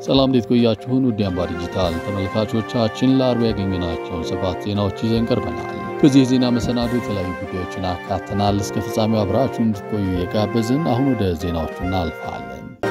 ሰላም እንዴት ቆያችሁን? ውድ አምባ ዲጂታል ተመልካቾቻችን ለአርብ ያገኘናቸውን ሰባት ዜናዎች ይዘን ቀርበናል። በዚህ የዜና መሰናዶ የተለያዩ ጉዳዮችን አካተናል። እስከ ፍጻሜው አብራችሁ እንድትቆዩ የጋበዝን። አሁን ወደ ዜናዎቹ እናልፋለን።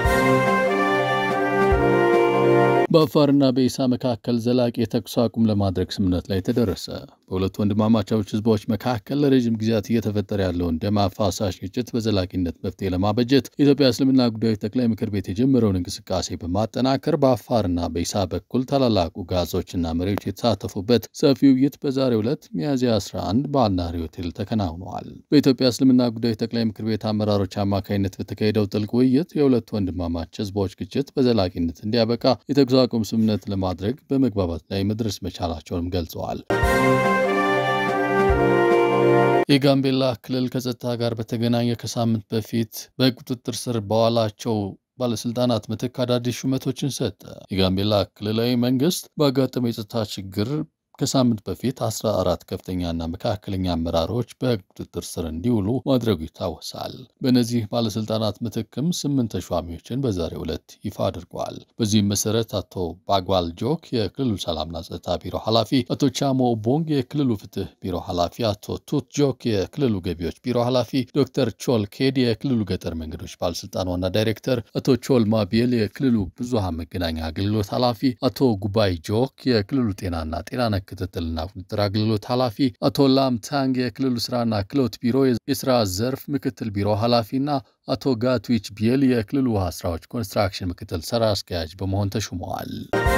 በአፋርና በኢሳ መካከል ዘላቂ የተኩስ አቁም ለማድረግ ስምምነት ላይ ተደረሰ። በሁለቱ ወንድማማቾች ህዝቦች መካከል ለረዥም ጊዜያት እየተፈጠረ ያለውን ደም አፋሳሽ ግጭት በዘላቂነት መፍትሄ ለማበጀት የኢትዮጵያ እስልምና ጉዳዮች ጠቅላይ ምክር ቤት የጀመረውን እንቅስቃሴ በማጠናከር በአፋርና በኢሳ በኩል ታላላቁ ጋዞችና መሪዎች የተሳተፉበት ሰፊ ውይይት በዛሬው ዕለት ሚያዝያ 11 በአልናሪ ሆቴል ተከናውነዋል። በኢትዮጵያ እስልምና ጉዳዮች ጠቅላይ ምክር ቤት አመራሮች አማካኝነት በተካሄደው ጥልቅ ውይይት የሁለቱ ወንድማማች ህዝቦች ግጭት በዘላቂነት እንዲያበቃ የተኩስ አቁም ስምምነት ለማድረግ በመግባባት ላይ መድረስ መቻላቸውንም ገልጸዋል። የጋምቤላ ክልል ከጸጥታ ጋር በተገናኘ ከሳምንት በፊት በቁጥጥር ስር በዋላቸው ባለስልጣናት ምትክ አዳዲስ ሹመቶችን ሰጠ። የጋምቤላ ክልላዊ መንግስት ባጋጠመው የጸጥታ ችግር ከሳምንት በፊት 14 ከፍተኛና መካከለኛ አመራሮች በቁጥጥር ስር እንዲውሉ ማድረጉ ይታወሳል። በእነዚህ ባለስልጣናት ምትክም ስምንት ተሿሚዎችን በዛሬው ዕለት ይፋ አድርገዋል። በዚህም መሰረት አቶ ባጓል ጆክ የክልሉ ሰላምና ጸጥታ ቢሮ ኃላፊ፣ አቶ ቻሞ ኦቦንግ የክልሉ ፍትህ ቢሮ ኃላፊ፣ አቶ ቱት ጆክ የክልሉ ገቢዎች ቢሮ ኃላፊ፣ ዶክተር ቾል ኬድ የክልሉ ገጠር መንገዶች ባለስልጣን ዋና ዳይሬክተር፣ አቶ ቾል ማቢል የክልሉ ብዙሃን መገናኛ አገልግሎት ኃላፊ፣ አቶ ጉባይ ጆክ የክልሉ ጤናና ጤና ነክ ክትትልና ቁጥጥር አገልግሎት ኃላፊ አቶ ላም ታንግ የክልሉ ስራና ክህሎት ቢሮ የስራ ዘርፍ ምክትል ቢሮ ኃላፊና አቶ ጋትዊች ቢየል የክልሉ ውሃ ስራዎች ኮንስትራክሽን ምክትል ስራ አስኪያጅ በመሆን ተሹመዋል።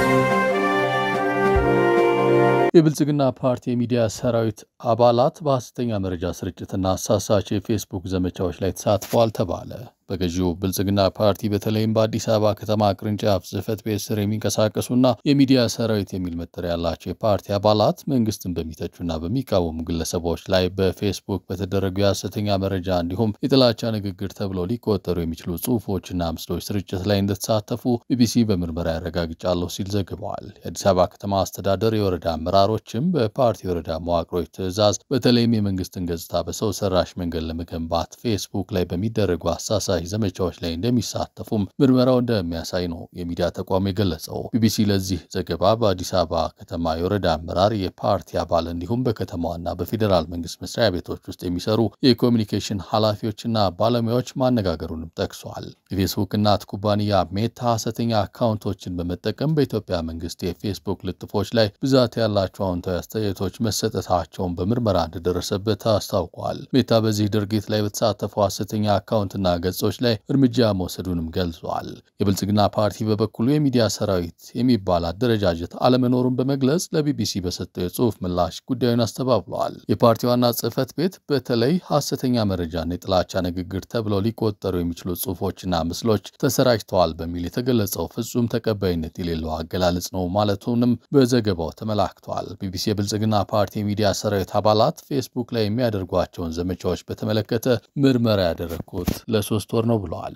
የብልጽግና ፓርቲ የሚዲያ ሰራዊት አባላት በሐሰተኛ መረጃ ስርጭትና አሳሳች የፌስቡክ ዘመቻዎች ላይ ተሳትፈዋል ተባለ። በገዢው ብልጽግና ፓርቲ በተለይም በአዲስ አበባ ከተማ ቅርንጫፍ ጽህፈት ቤት ስር የሚንቀሳቀሱና የሚዲያ ሰራዊት የሚል መጠሪያ ያላቸው የፓርቲ አባላት መንግስትን በሚተቹና በሚቃወሙ ግለሰቦች ላይ በፌስቡክ በተደረጉ የሐሰተኛ መረጃ እንዲሁም የጥላቻ ንግግር ተብለው ሊቆጠሩ የሚችሉ ጽሁፎችና ምስሎች ስርጭት ላይ እንደተሳተፉ ቢቢሲ በምርመራ ያረጋግጫለሁ ሲል ዘግበዋል። የአዲስ አበባ ከተማ አስተዳደር የወረዳ አመራሮችም በፓርቲ የወረዳ መዋቅሮች ትዕዛዝ በተለይም የመንግስትን ገጽታ በሰው ሰራሽ መንገድ ለመገንባት ፌስቡክ ላይ በሚደረጉ አሳሳ ዘመቻዎች ላይ እንደሚሳተፉም ምርመራው እንደሚያሳይ ነው የሚዲያ ተቋም የገለጸው። ቢቢሲ ለዚህ ዘገባ በአዲስ አበባ ከተማ የወረዳ አመራር፣ የፓርቲ አባል እንዲሁም በከተማዋና በፌዴራል መንግስት መስሪያ ቤቶች ውስጥ የሚሰሩ የኮሚኒኬሽን ኃላፊዎችና ባለሙያዎች ማነጋገሩንም ጠቅሷል። የፌስቡክ እናት ኩባንያ ሜታ ሐሰተኛ አካውንቶችን በመጠቀም በኢትዮጵያ መንግስት የፌስቡክ ልጥፎች ላይ ብዛት ያላቸው አዎንታዊ አስተያየቶች መሰጠታቸውን በምርመራ እንደደረሰበት አስታውቋል። ሜታ በዚህ ድርጊት ላይ በተሳተፈው ሐሰተኛ አካውንትና ገጾች ላይ እርምጃ መውሰዱንም ገልጿል። የብልጽግና ፓርቲ በበኩሉ የሚዲያ ሰራዊት የሚባል አደረጃጀት አለመኖሩን በመግለጽ ለቢቢሲ በሰጠው የጽሁፍ ምላሽ ጉዳዩን አስተባብለዋል። የፓርቲ ዋና ጽህፈት ቤት በተለይ ሐሰተኛ መረጃና የጥላቻ ንግግር ተብለው ሊቆጠሩ የሚችሉ ጽሁፎችና ምስሎች ተሰራጭተዋል በሚል የተገለጸው ፍጹም ተቀባይነት የሌለው አገላለጽ ነው ማለቱንም በዘገባው ተመላክቷል። ቢቢሲ የብልጽግና ፓርቲ የሚዲያ ሰራዊት አባላት ፌስቡክ ላይ የሚያደርጓቸውን ዘመቻዎች በተመለከተ ምርመራ ያደረግኩት ለሶስት ወር ነው ብለዋል።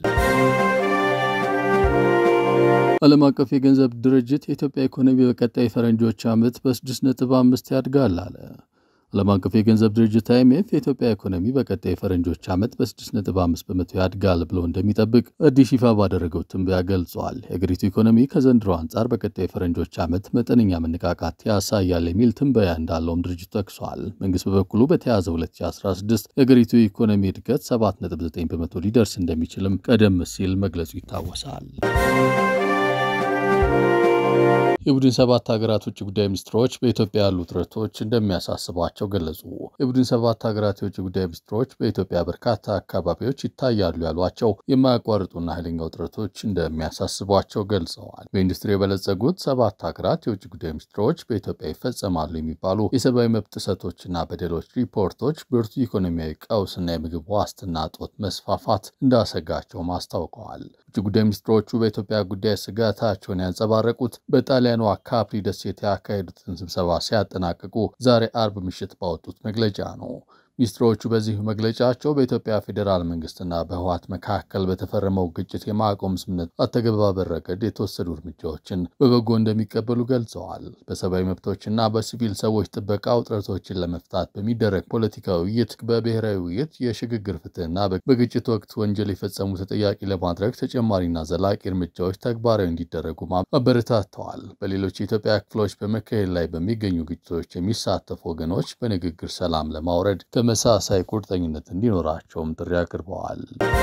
ዓለም አቀፍ የገንዘብ ድርጅት የኢትዮጵያ ኢኮኖሚ በቀጣይ ፈረንጆች ዓመት በ6.5 ያድጋል አለ። ዓለም አቀፍ የገንዘብ ድርጅት አይኤምኤፍ የኢትዮጵያ ኢኮኖሚ በቀጣይ ፈረንጆች ዓመት በ6.5 በመቶ ያድጋል ብሎ እንደሚጠብቅ አዲስ ይፋ ባደረገው ትንበያ ገልጿል። የአገሪቱ ኢኮኖሚ ከዘንድሮ አንጻር በቀጣይ ፈረንጆች ዓመት መጠነኛ መነቃቃት ያሳያል የሚል ትንበያ እንዳለውም ድርጅቱ ጠቅሷል። መንግስት በበኩሉ በተያዘው 2016 የአገሪቱ ኢኮኖሚ እድገት 7.9 በመቶ ሊደርስ እንደሚችልም ቀደም ሲል መግለጹ ይታወሳል። የቡድን ሰባት ሀገራት ውጭ ጉዳይ ሚኒስትሮች በኢትዮጵያ ያሉ ውጥረቶች እንደሚያሳስቧቸው ገለጹ። የቡድን ሰባት ሀገራት የውጭ ጉዳይ ሚኒስትሮች በኢትዮጵያ በርካታ አካባቢዎች ይታያሉ ያሏቸው የማያቋርጡና ኃይለኛ ውጥረቶች እንደሚያሳስቧቸው ገልጸዋል። በኢንዱስትሪ የበለጸጉት ሰባት ሀገራት የውጭ ጉዳይ ሚኒስትሮች በኢትዮጵያ ይፈጸማሉ የሚባሉ የሰብአዊ መብት ጥሰቶችና በደሎች ሪፖርቶች ብርቱ ኢኮኖሚያዊ ቀውስና የምግብ ዋስትና እጦት መስፋፋት እንዳሰጋቸውም አስታውቀዋል። ውጭ ጉዳይ ሚኒስትሮቹ በኢትዮጵያ ጉዳይ ስጋታቸውን ያንጸባረቁት በጣሊያኗ ካፕሪ ደሴት ያካሄዱትን ስብሰባ ሲያጠናቅቁ ዛሬ አርብ ምሽት ባወጡት መግለጫ ነው። ሚኒስትሮቹ በዚህ መግለጫቸው በኢትዮጵያ ፌዴራል መንግስትና በህወሓት መካከል በተፈረመው ግጭት የማቆም ስምምነት አተገባበር ረገድ የተወሰዱ እርምጃዎችን በበጎ እንደሚቀበሉ ገልጸዋል። በሰብአዊ መብቶችና በሲቪል ሰዎች ጥበቃ ውጥረቶችን ለመፍታት በሚደረግ ፖለቲካዊ ውይይት፣ በብሔራዊ ውይይት የሽግግር ፍትህና በግጭት ወቅት ወንጀል የፈጸሙ ተጠያቂ ለማድረግ ተጨማሪና ዘላቂ እርምጃዎች ተግባራዊ እንዲደረጉ አበረታተዋል። በሌሎች የኢትዮጵያ ክፍሎች በመካሄድ ላይ በሚገኙ ግጭቶች የሚሳተፉ ወገኖች በንግግር ሰላም ለማውረድ ተመሳሳይ ቁርጠኝነት እንዲኖራቸውም ጥሪ አቅርበዋል።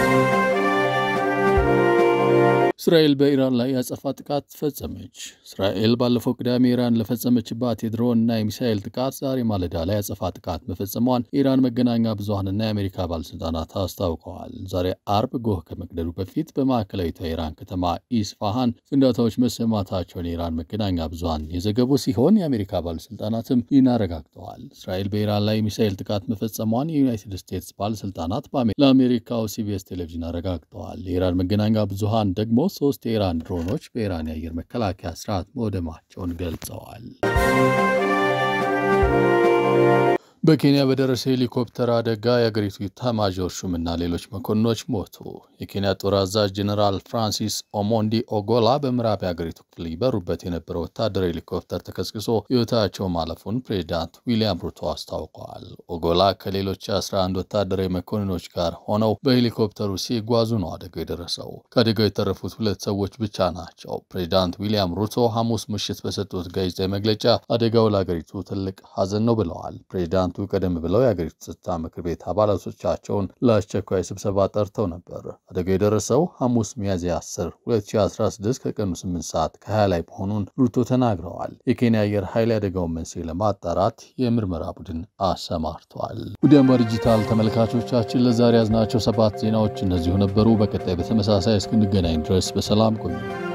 እስራኤል በኢራን ላይ ያጸፋ ጥቃት ፈጸመች። እስራኤል ባለፈው ቅዳሜ ኢራን ለፈጸመችባት የድሮን እና የሚሳኤል ጥቃት ዛሬ ማለዳ ላይ ያጸፋ ጥቃት መፈጸሟን የኢራን መገናኛ ብዙኃንና የአሜሪካ ባለስልጣናት አስታውቀዋል። ዛሬ አርብ ጎህ ከመቅደዱ በፊት በማዕከላዊቷ የኢራን ከተማ ኢስፋሃን ፍንዳታዎች መሰማታቸውን የኢራን መገናኛ ብዙኃን የዘገቡ ሲሆን የአሜሪካ ባለስልጣናትም ይህን አረጋግጠዋል። እስራኤል በኢራን ላይ የሚሳኤል ጥቃት መፈጸሟን የዩናይትድ ስቴትስ ባለስልጣናት ለአሜሪካው ሲቢኤስ ቴሌቪዥን አረጋግጠዋል። የኢራን መገናኛ ብዙኃን ደግሞ ሶስት የኢራን ድሮኖች በኢራን የአየር መከላከያ ስርዓት መውደማቸውን ገልጸዋል። በኬንያ በደረሰ ሄሊኮፕተር አደጋ የአገሪቱ ኢታማዦር ሹምና ሌሎች መኮንኖች ሞቱ። የኬንያ ጦር አዛዥ ጀኔራል ፍራንሲስ ኦሞንዲ ኦጎላ በምዕራብ የአገሪቱ ክፍል ይበሩበት የነበረው ወታደራዊ ሄሊኮፕተር ተከስክሶ ሕይወታቸው ማለፉን ፕሬዚዳንት ዊሊያም ሩቶ አስታውቀዋል። ኦጎላ ከሌሎች 11 ወታደራዊ መኮንኖች ጋር ሆነው በሄሊኮፕተሩ ሲጓዙ ነው አደጋው የደረሰው። ከአደጋው የተረፉት ሁለት ሰዎች ብቻ ናቸው። ፕሬዚዳንት ዊሊያም ሩቶ ሐሙስ ምሽት በሰጡት ጋዜጣዊ መግለጫ አደጋው ለአገሪቱ ትልቅ ሐዘን ነው ብለዋል። ፕሬዚዳንቱ ቀደም ብለው የአገሪቱ ጸጥታ ምክር ቤት አባላቶቻቸውን ለአስቸኳይ ስብሰባ ጠርተው ነበር። አደጋው የደረሰው ሐሙስ ሚያዝያ 10 2016 ከቀኑ 8 ሰዓት ከ20 ላይ መሆኑን ሩቶ ተናግረዋል። የኬንያ አየር ኃይል የአደጋውን መንስኤ ለማጣራት የምርመራ ቡድን አሰማርተዋል። ውድ አምባ ዲጂታል ተመልካቾቻችን ለዛሬ ያዝናቸው ሰባት ዜናዎች እነዚሁ ነበሩ። በቀጣይ በተመሳሳይ እስክንገናኝ ድረስ በሰላም ቆዩ።